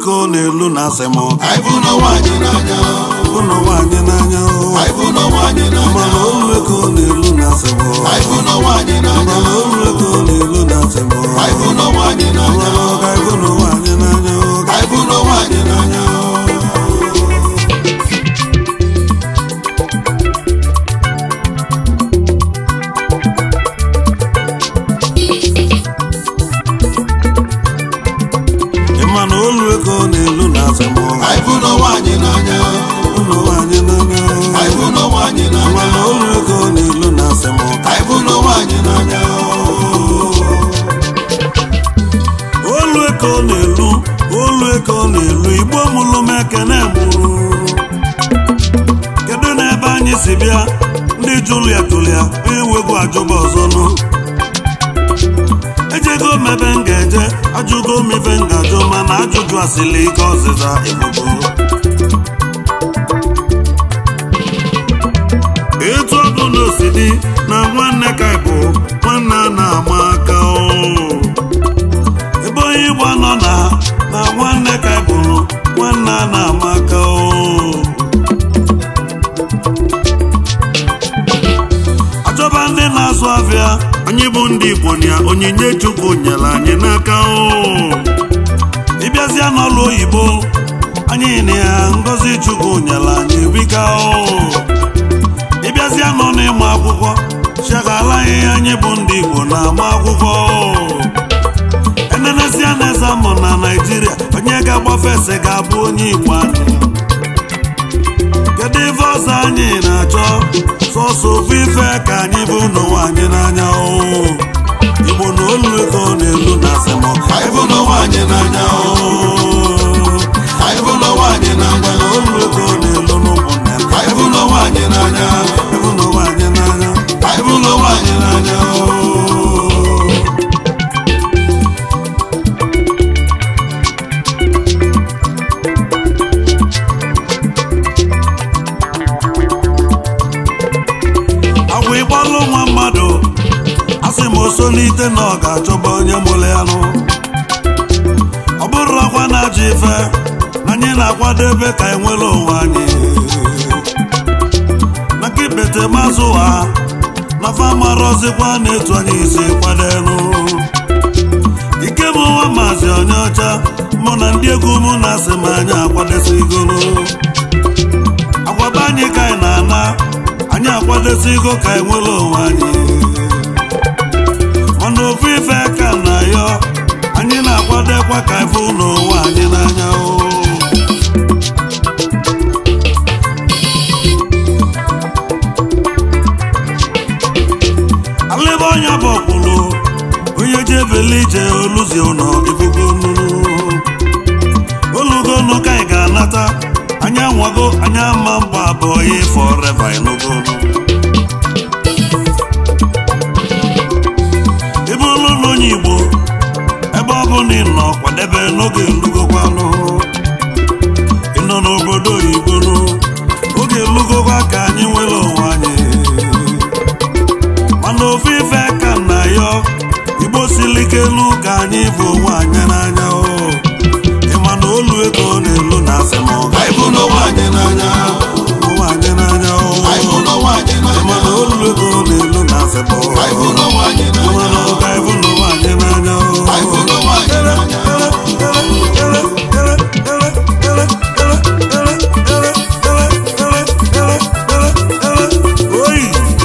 ego na-elu na asem anyị bụ n'ụwa anyị n'anya ụnụ nwaanyị n'anya anyị bụ n'ụwa anyị n'anya mana olu ego na-elu na asem anyị bụ n'ụwa anyị n'anya mana olu ego na-elu na asem anyị bụ n'ụwa anyị n'anya mana ọga ego na nwaanyị n'anya anyị bụ n'ụwa anyị n'anya ịma na olu ego na-elu na asem anyị bụ n'ụwa anyị n'anya ụnụ nwaanyị n'anya anyị bụ n'ụwa anyị n'anya mana olu ego na-elu na asem anyị bụ n'ụwa anyị n'anya olu ego na-elu olu ego na-elu igbo mụlụ m ekene mụrụ kedu n'ebe anyị si bịa ndị julia julia enwegwu ajụba ọzọ nụ ejego m ebe m ga-eje ajụgo m ife m ga-ajụ mana ajụjụ asịla ike ọzịza ebubo etu ọ bụ na osi dị na nwanne ka bụ nwanne a na-ama aka o ebe onye igbo nọ na na nwanne ka bụrụ nwanne a na-ama aka o achọba ndị na-azụ afịa anyị bụ ndị igbo na onyinye chukwu nyere anyị n'aka o ịbịazịa n'ọlụ oyibo anyị na ya ngozi chukwu nyere anyị bika o ịbịazịa nọ n'ịmụ akwụkwọ chaghala anyị anyị bụ ndị igbo na-ama akwụkwọ o enenezia na eze amụ na naijiria onye ga-agbafe ese ga-abụ onye igbo anyị kedu ife ọzọ anyị na-achọ sọsọ ofu ife ka anyị bụ n'ụwa anyị n'anya o igbo na olu ego na-elu na asem anyị bụ n'ụwa anyị n'anya anyị bụ n'ụwa anyị n'anya na olu ego na-elu n'ụmụnne m anyị bụ n'ụwa anyị n'anya ịbụ n'ụwa anyị n'anya anyị bụ n'ụwa anyị n'anya agwa ịgbalụ nwa mmadụ asị m osolite na ọ ga-achọba onye mụrụ ya nụ ọ bụrụ akwa na-ajụ ife na anyị na-akwadebe ka enwere onwe anyị maka ibete mazụ ha na famarọzikwa na-etu anyị isi kwadenu ike m nwa maazị onye ọcha mụ na ndị egwu mụ na asị m anyị akwadesigoro agwaba anyị ka anyị na-ana anyị akwadosigo ka anyị nwere onwe anyị mana ofu ife ka na yọ anyị na-akwadokwa ka ife n'onwe anyị n'anya o alebe onye bụ ọkwụlụ onye ji ebele ije oluzi ụlọ ibugo nnụnụ olugonu ka anyị ga-anata anyị anwago anyị ama mgba abụọ ya fọreva enugonu ebe ụlọ na onye igbo ebe ọ bụ na ị nọ kwadebe n'oge elugokwanụ ịnọ n'obodo oyibo nụ oge elugokwa ka anyị nwere onwe anyị mana ofu ife ka na yọ igbo siri ike elu ka anyị bụ onwe anyị n'anya o ịma na olu ego na-elu na asem ọga anyị bụ n'ụwa anyị n'anya onwe anyị n'anya o anyị bụ n'ụwa anyị ịma n'anya na olu ego na-elu na asem ọga anyị bụ n'ụwa anyị ịma n'anya na ọga ịbụ n'ụwa anyị n'anya o anyị bụ n'ụwa anyị n'anya Oyi!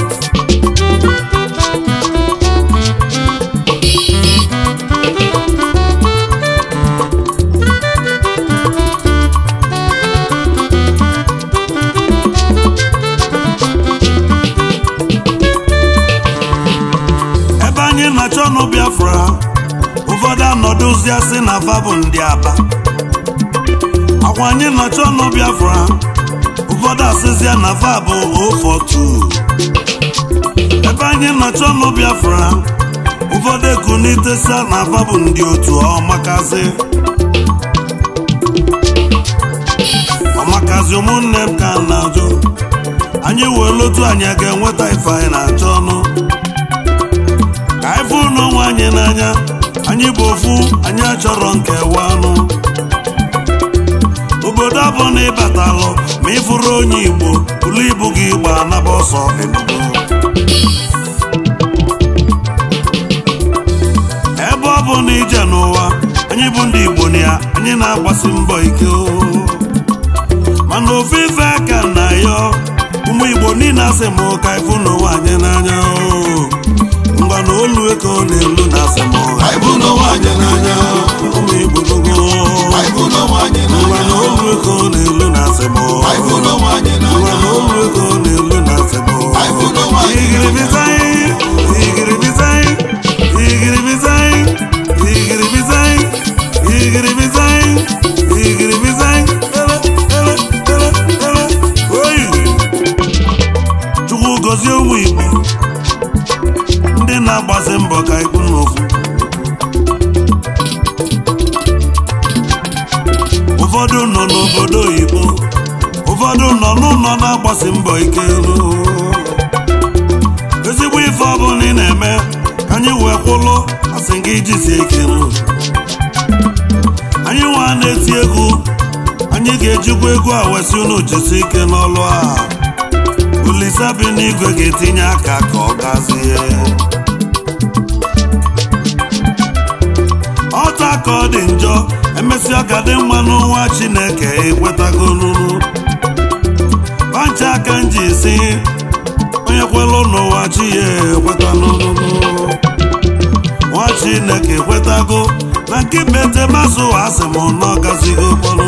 ebe anyị na-achọ ọnụ biafra ụfọdụ anọdụzi asị na fa bụ ndị aba akwa anyị na-achọ ọnụ biafra ụfọdụ asịzịa na fa bụ ofotu ebe anyị na-achọ ọnụ biafra ụfọdụ ekunitesa na fa bụ ndị otu ọmakazi ọmakazi ụmụnne m ka m na-ajụ anyị wee lotu anyị a ga-enweta ife anyị na-achọ ọnụ ka anyị fụ n'onwe anyị n'anya anyị bụ ofu anyị achọrọ nkewa anụ obodo ọ na ịbatalụ ma ị fụrụ onye igbo bụrụ ibu gị gba anaba ọsọ enugu ebe ọ bụ na ije n'ụwa anyị bụ ndị igbo na ya anyị na-agbasi mbọ ike o. mana ofe ife aka na ya ụmụ igbo niile asị m ka ịfụ n'ụwa anyị n'anya o. ngwa na olu ego na-elu na asị m ha Anyị bụ n'ụwa anyị n'anya. ụmụ igbo gogo Anyị bụ n'ụwa anyị ngwa n'anya. na olu ego na-elu na asị m Anyị bụ n'ụwa anyị ngwa n'anya. na olu ego na-elu na asị m Anyị bụ n'ụwa anyị igiribizai igiribizai igiribizai igiribizai igiribizai igiribizai ele ele ele ele oyi chukwu gọzie ụmụ igbo ndị na-agbasi mbọ ka ikwu n'ofu ụfọdụ nọ n'obodo oyibo ụfọdụ nọ n'ụlọ na-agbasi mbọ ike elu ezigbo ife ọbụla ị na-eme ka anyị wee kwụlụ asị gị jisie ike nụ. anyị nwa na-eti egwu anyị ga-ejikwa egwu a wesị unu jisi ike n'ọlụ a Olise bi n'igwe ga-etinye aka ka ọ gazie ọta ka ọ dị njọ emesịa ka dị mma n'ụwa Chineke ekwetago n'unu pancha aka m ji si onye kwelụ n'ụwa chi ya ekweta n'unu nwa Chineke ekwetago na nke betemasụ asị m na ọ gazigo kpọrọ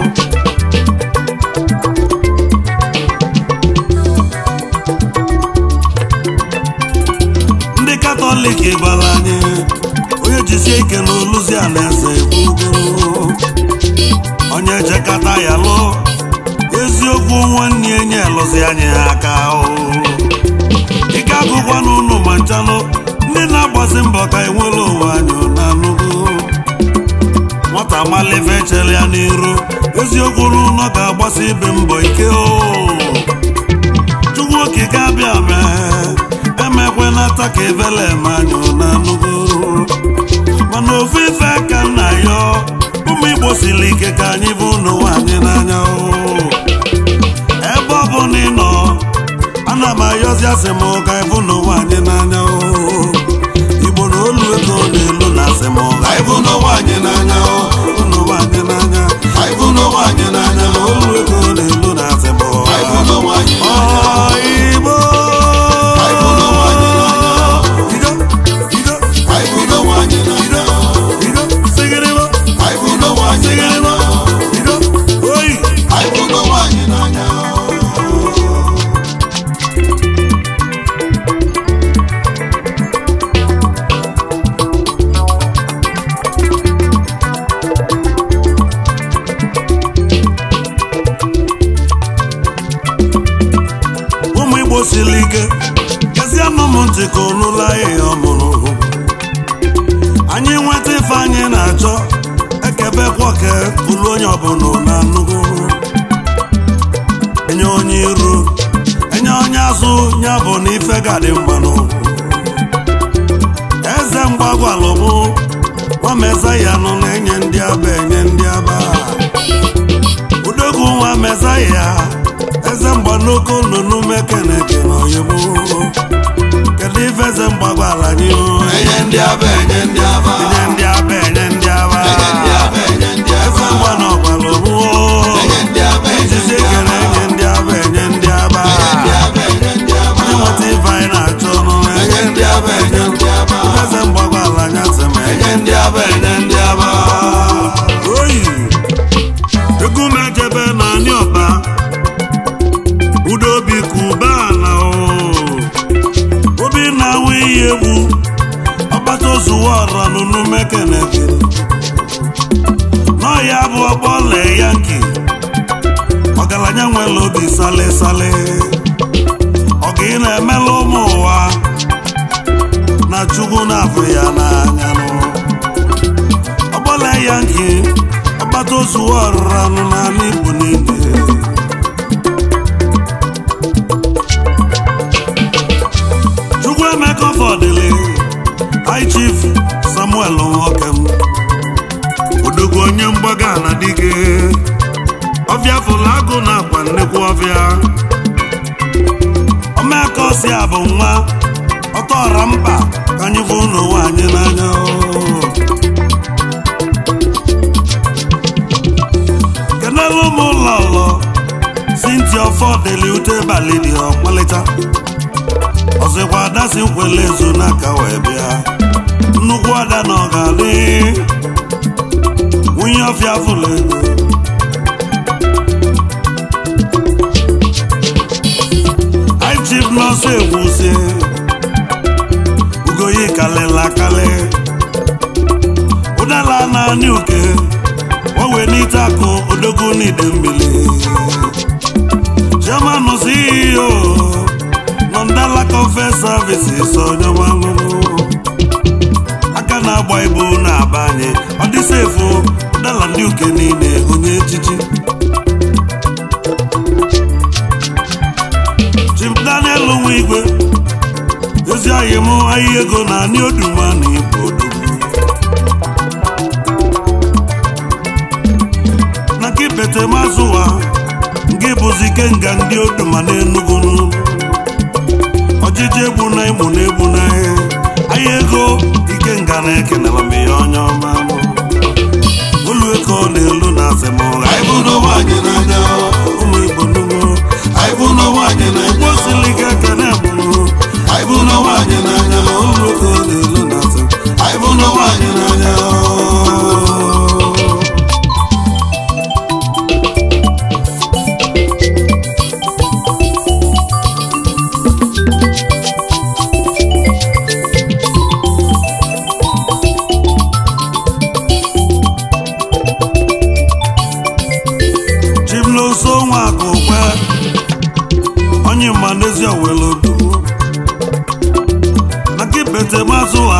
ndị katọlik bara anyị onye jisie ike na oluzi a na-eze gbugoro onye jekata ya lụọ eziokwu nwanne ya nye lụzi anyị aka o ike agụkwa n'ụlọ ma nchalụ ndị na-agbasi mbọ ka enwere onwe anyị na nnukwu nwata malife chere ya n'iru eziokwu n'ụlọ ga-agbasi ibe mbọ ike o chukwu okike abịa mee emekwe nata ka ebele eme anyị na nnukwu mana ofu ife ka nna ya ụmụ igbo siri ike ka anyị bụ n'ụwa anyị n'anya o ebe ọ bụ na ị nọ ana m ayọzi asị m ka ịbụ n'ụwa anyị n'anya o igbo na olu ego na-elu na asị m ka Anyị bụ n'ụwa anyị n'anya. ịbụ n'ụwa anyị n'anya Anyị bụ n'ụwa anyị n'anya. na olu ego na-elu na asị m Anyị bụ n'ụwa anyị Ọ n'anya. Igbo Anyị bụ n'ụwa anyị n'anya. Ido, Ido, Anyị bụ n'ụwa anyị n'anya. Ido, sigiribo, Anyị bụ n'ụwa anyị sigiribo, n'anya. Ido, oyi. Anyị bụ n'ụwa anyị n'anya. ụmụ igbo siri ike gezie nụ m ntị ka onụla ihe ọmụrụ anyị nweta ife anyị na-achọ ekebekwa ke bụrụ onye ọbụla na nnukwu enye onye iru enye onye azụ ya bụ na ife ga-adị mmanụ eze mgbagwalụ mụ nwameza ya nọ na-enye ndị aba enye ndị aba udogwu nwa meza ya eze mgbanoko nnụnụ mekeneke na oyibo kedu ife eze mgbagwala anyị Enye ndị aba, enye ndị aba. enye ndị aba enye ndị aba Enye ndị aba, enye ndị eze aba. mgbana ọgbala omuo Enye ndị aba, enye ejizi ndị ekele aba. enye ndị aba enye ndị aba Enye ndị aba, enye ndị aba. onye nweta ife anyị na-achọ nụ enye ndị aba enye ndị aba eze mgbagwala anya sị m enye ndị aba enye ndị aba oyi egwu m ejebe na anị ọba udobi kuba na o obi na-awụ iyi egwu ọgbata ozuwa ọra nụnụ mekeneke n'ọya bụ ọgbọle yanki ọgaranya nwere obi sale sale ọga ị na-emela ụmụ ụwa na chukwu na-afụ ya n'anya nụ ọgbọle yanki ọgbata ozuwa ọrụra nụ n'ala igbo niile chukwu emeka fọdụlị high chief samuel nwokem odogwu onye mgbaga na dike ọfịa omeka osi a bụ nwa ọtọọra mkpa ka anyị fụ n'onwe anyị n'anya kenelu ụmụ ụlọ ụlọ sinti ọfọdeli ute balị dị ọmalịcha ọzọkwa ada si nkwele ezo n'aka wee bịa nnukwu ada na ọ ga-adị nwunye ọfịa fụlụ ego High chief nọọsụ egwusie ugoyi kalịla kalị ụdala naanị uke owe n'ite akụ odogwu n'ide mmiri chairman CEO nọndala confe services onyemanụrụ aka na-agba ibu na-aba anyị ọ dị sefu ụdala ndị uke niile onye echichi Chief Daniel nwa igwe ezi ahịa m ahịa ego na anị oduma na igbo odogwu na nke bete mazụwa nke bụzi kenga ndị oduma na enugwu ọjịji egbu na ịmụ na egbu na ahịa ego ikenga na ekenela m ihe onye ọma mụ olu ego na-elu na asem ụgha anyị bụ n'onwe anyị n'anya ụmụ igbo nugo anyị bụ n'onwe anyị n'anya ụgbọ sili ike ekene mụrụ anyị bụ n'onwe anyị n'anya olu ego na-elu na asem anyị bụ n'onwe anyị n'anya chimloso nwa akụkwe onye mma n'ezi owelu odu na nke bete mazụ ha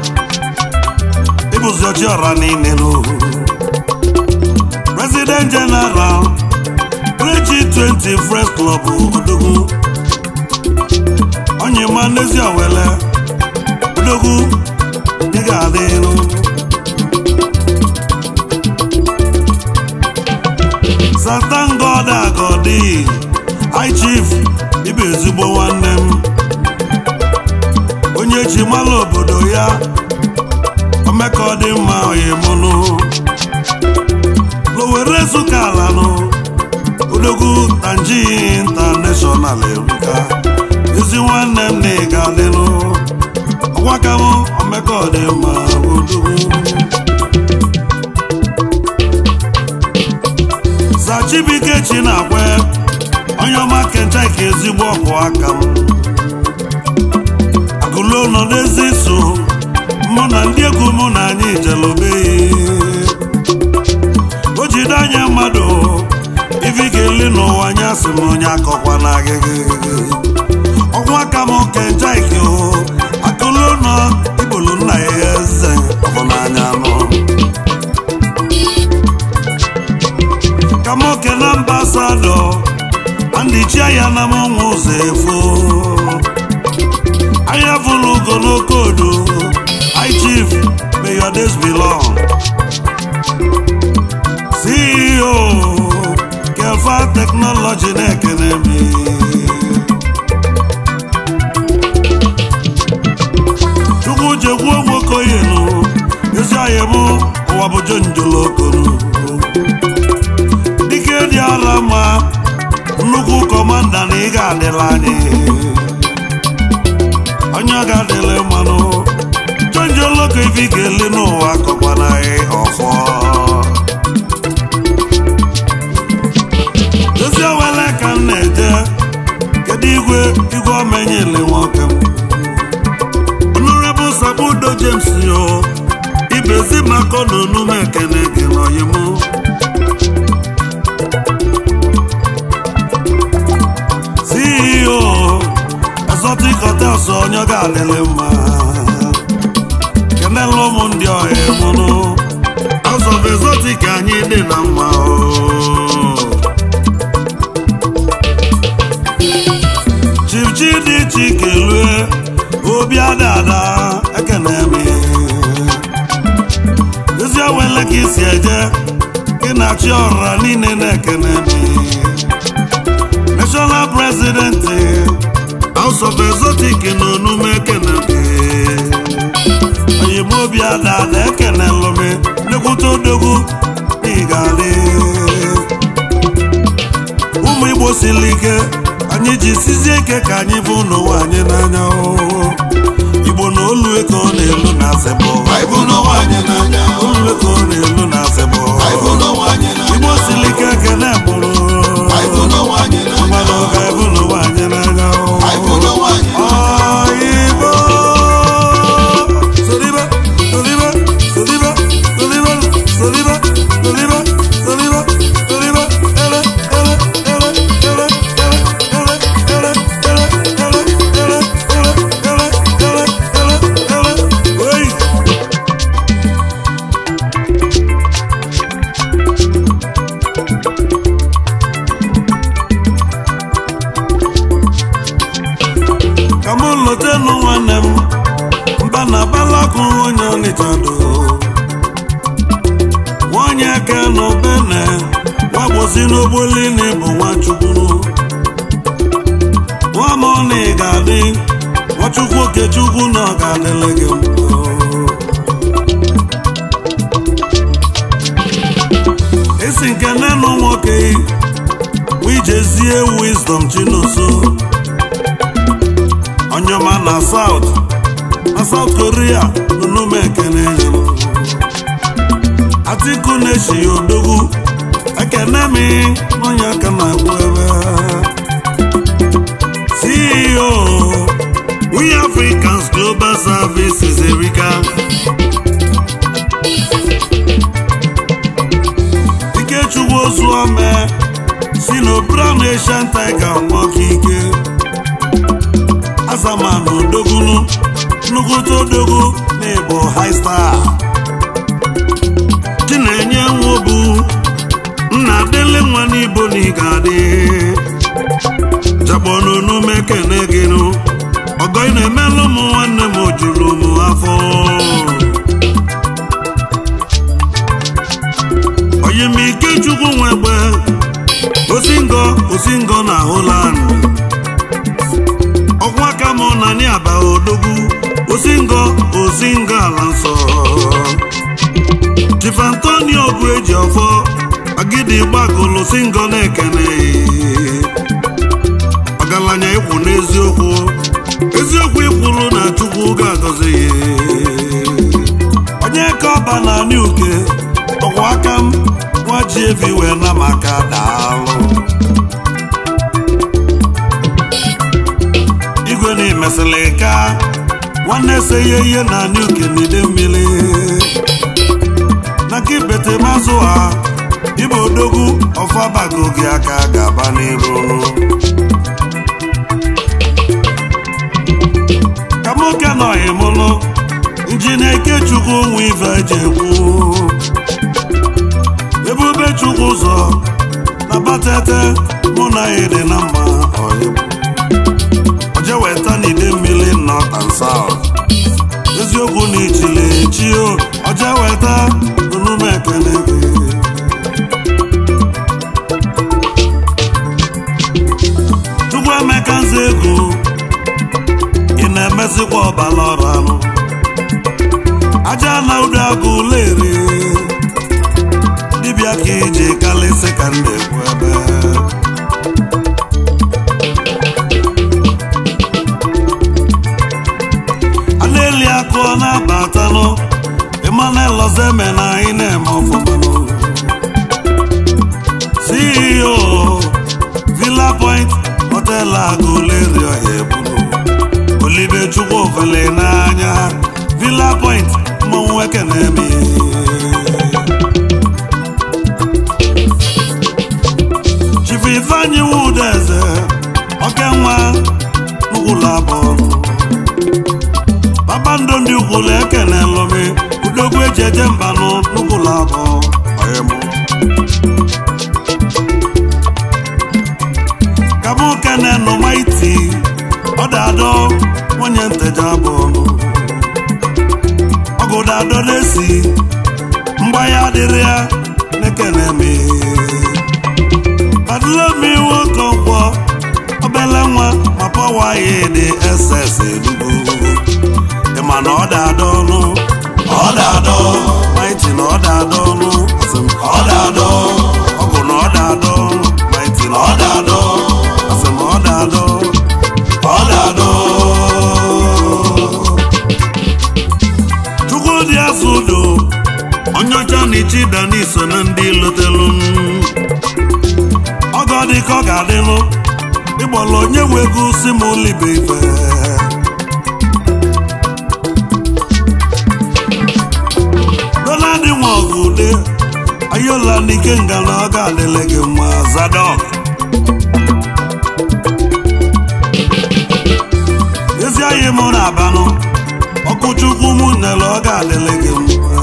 ịbụzi ọchị ọra niile n'ohu president general prechi 20 fresh club odogwu onye mma n'ezi owele odogwu ị ga-adịrụ satan god agodi hi chief ịbụ ezigbo nwanne m onye ji mala obodo ya omeka ọ dị mma oyimụnụ lowere zụka alanụ odogwu tanji intanashọnal eruka ezi nwanne m na ị ga-adịnụ ọgwaka m omeka ọ dị mma odogwu Zachibike Chinakwe onye ọma kenchaka ezigbo ọkụ aka m agụlo nọ n'ezi so mụ na ndị egwu mụ na anyị jelobe o jide anya mmadụ ife ga-eli n'ụwa anya sị m onye akọkwa na agịgị ọnwa aka m kenchaka o agụlo nọ ibolo nna ya eze ọ bụ n'anya nọ kamoke na ambasadọ ndị chia ya na mụnwa ụzọ efo ahịa fụlụ ugo n'okodo hi chief may your days be long ceo kefa teknọlọji na-ekene mi chukwu jekwuo nwokoyenu ezi ahịa mụ ụwa bụ jonjolokonu dike dị ala mma nnukwu kọmanda na ị ga-adịla anyị onye ọ ga-adịla mmanụ chọnjoloko ife ga-ele n'ụwa kọkwana anyị ọfọ ezi owele ka m na-eje kedu igwe igwe omenyele nwoke m honorable sabudo james yo ibezi maka na onume ekene gị n'oyimu CEO Exotic Hotels onye ọ ga-adịlị mma kenela ụmụ ndị ọhịa mụnụ House of Exotic anyị dị na mma o Chief Chidi Chikelue obi adada ekene m ezi ewele ka isi eje gị na chi ọra niile na-ekene m national president house of exotic na onume ekenebe oyibo obi ada ada ekenelụmi nnekwute odogwu n'ịgadị ụmụ igbo siri ike anyị ji sizie ike ka anyị bụ n'ụwa anyị n'anya oo. igbo na olu ego na-elu na asịbụ Anyị bụ n'ụwa anyị n'anya. olu ego na-elu na asịbụ Anyị bụ n'ụwa anyị n'anya. igbo siri ike ekene mụrụ Anyị bụ n'ụwa anyị n'anya. mmanụ ọga ebu n'ụwa anyị n'anya oo. Anyị bụ n'ụwa anyị n'anya. Igbo Solibe, solibe, solibe, solibe, solibe, solibe, solibe, solibe, ele, ele, ele, ele, ele, ele, ele, ele, ele, ele, ele, ele, ele, ele, ele. Oyi! ka mụ lọtenụ nwanne m mba na balakụ onye ọnịcha do nwanyị aka nọ bene nwagbosi n'ogbolini bụ nwachukwu nwa ma ọ na ị ga-adị nwachukwu okechukwu na ọ ga-adịle gị mma esi nke nenụ nwoke wijezie wisdom chinoso onyoma na south na south korea n'onume ekene nyere atiku na-eshi odogwu ekene mi n'onye aka na-agwụ ebe ceo we africans global services erika ikechukwu ozuome si n'obran asian tiger nwoke ike azaman odogwu nnukwute odogwu na ịbụ high star chinenye nwobu nna dele nwa n'ibo na ịga-adị jakpọnụnume kene gịnụ ọgọ ị na-emelụ ụmụ nwanne m ojuru m afọ oyimike chukwu nwegbe osingo osingo na holand ọkwa ka mụ na ni aba odogwu osingo osingo ala nsọ chief antonio bụ eji ọfọ agidi gbagolo singo na-ekene ọgaranya ikwu n'eziokwu eziokwu ikwuru na chukwu ga-agọzi ya onye ka ọba na anị uke ọkwa aka m nwa ji evi wee na maka daalụ igwe na imesịrị ka nwanne se ihe ihe na anị uke n'ide mmiri na ka ibete mazụ ha ibe odogwu ọfabago gị aka ga-aba n'iru ka nwoke nọghị mụlụ nji na-eke chukwu nwe ife eji ekwu ebube chukwu ụzọ na batete mụ na ya dị na mma ọyịbụ oje weta n'ide mmiri north and south eziokwu na ichile echi o oje weta onume ekele gị chukwu emeka nze ego ị na-emezikwa ọbala ọrụ anụ aja na udo agụ lere dibịa ka iji kalịsị ka m na-ekwu ebe a na-eli akụ ọ na-abatanụ Emmanuel Ozeme na anyị na-eme ọfụmanụ CEO Villa Point Hotel Aguleri ọha ebulu Olibe Chukwu ofele n'anya Villa Point mmọnwụ eke na-eme Chief Ifeanyi Wudeze Okenwa Ugwulu abụọ kpakpando ndị ukwulu ekene lụmi udogwu eji eje mbanụ n'ukwulu abụọ ọyịmụ kabụ kene nụmaiti ọdadọ nwunye nteja abụọ ọgụdadọ na-esi mgba ya adịrị ya n'ekene me adịlomi nwoke nkwọ pọwa ya dị ss enugu ịma na ọ da-adọ ọnụ ọ da-adọ maiti na ọ da-adọ ọnụ asị m ọ da-adọ ọgụ na ọ da-adọ maiti na ọ da-adọ asị m ọ da-adọ ọ da-adọ chukwudị azụ udo onye ọcha na ichi dani so na ndị lotelu ọgọ dị ka ọ ga-adịlụ ịgbọrọ onye wego si m ụlọibe ife donald nwa ọgụ ude ayola n'ike nga na ọ ga-adịle gị mma zadok ezi anyị mụ na-abanụ ọkụchukwu mụ nele ọ ga-adịle gị mma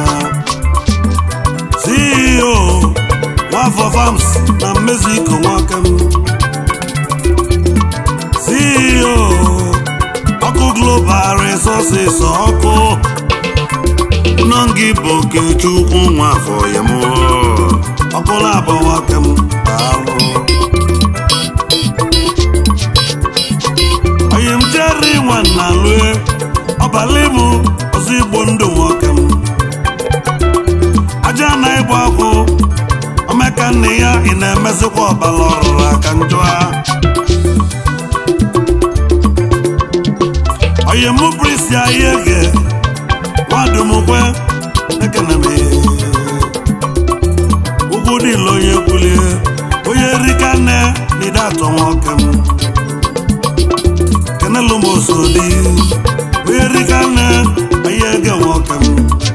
ceo nwafọ farms na mmeziko nwaka m ceo ọkụ global resources ọkụ nọ gị bụ okechukwu nwafọ ya m ọkụ na-abọ nwaka m daalụ onye m jere nwanna lue ọbalị m ọzọ igbo ndụ nwoke m aja na ịgba akwụ omeka nne ya ị na-emezikwa ọbala ọrụrụ aka njọ a onye mụ brisi ahịa ege nwadumkwe ekene m ugwu niile onye kwulie onye rika nne na ide atọ nwoke m kenelu m osodi onye rika nne onye ege nwoke m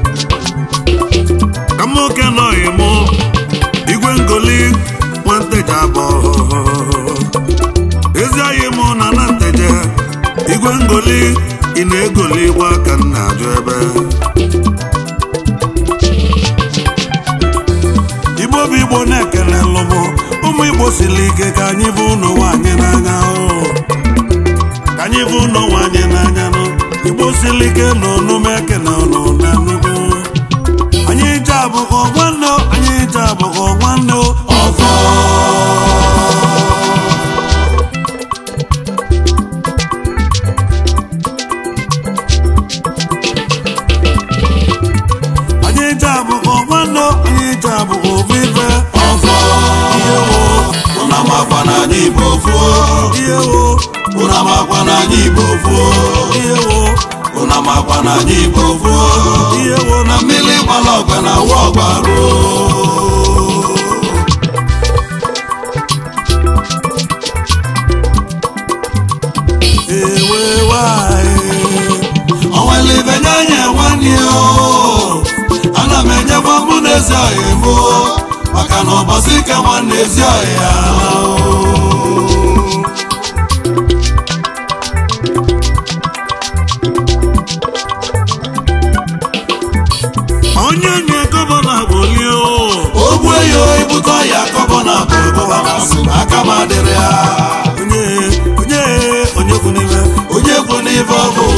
ka m oke nọghị mụ igwe ngoli nwanteja abụọ ezi anyị mụ na na nteje igwe ngoli ị na-egoli gwa ka m na-ajụ ebe igbo bụ igbo na-ekele lụbụ ụmụ igbo siri ike ka anyị bụ ụnụ nwaanyị n'anya o. ka anyị bụ ụnụ nwaanyị n'anya nụ igbo siri ike na onume ekene ụnụ na nnukwu anyị je abụghọ nwanne o, anyị je abụghọ nwanne o. ọfọ anyị je abụghọ nwanne o, anyị je abụghọ ofufe ọfọ ihe wo ụna makwa na anyị igbo fuo ihe wo ụna makwa na anyị igbo fuo ihe wo ụna makwa na anyị igbo fuo ihe wo na na mmiri gbara ọgba na awa ọgba ruo ewe nwanyị onwere ibe nye anya nwanne ya o. ana m enyekwa mụ na ezi ọhịa mụ maka na ụbọchị ike nwanne ezi ọhịa onye nye gọvanọ gbolie o ogbu eyo ibute ọhịa kọbọ na bụ gọvanọsị na aka m adịrị ya onye onye onye kwu n'ime onye kwu n'ife ọ bụ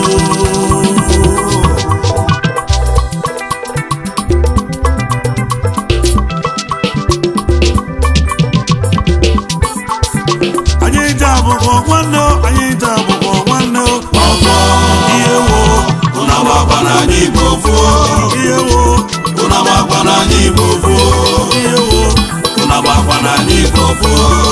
anyị je abụghọ nwanne o anyị je abụghọ nwanne o ọfọ ihe wo ụna makwa na anyị igbo fuo ihe wo ụna makwa na anyị igbo fuo ihe wo ụna makwa na anyị igbo fuo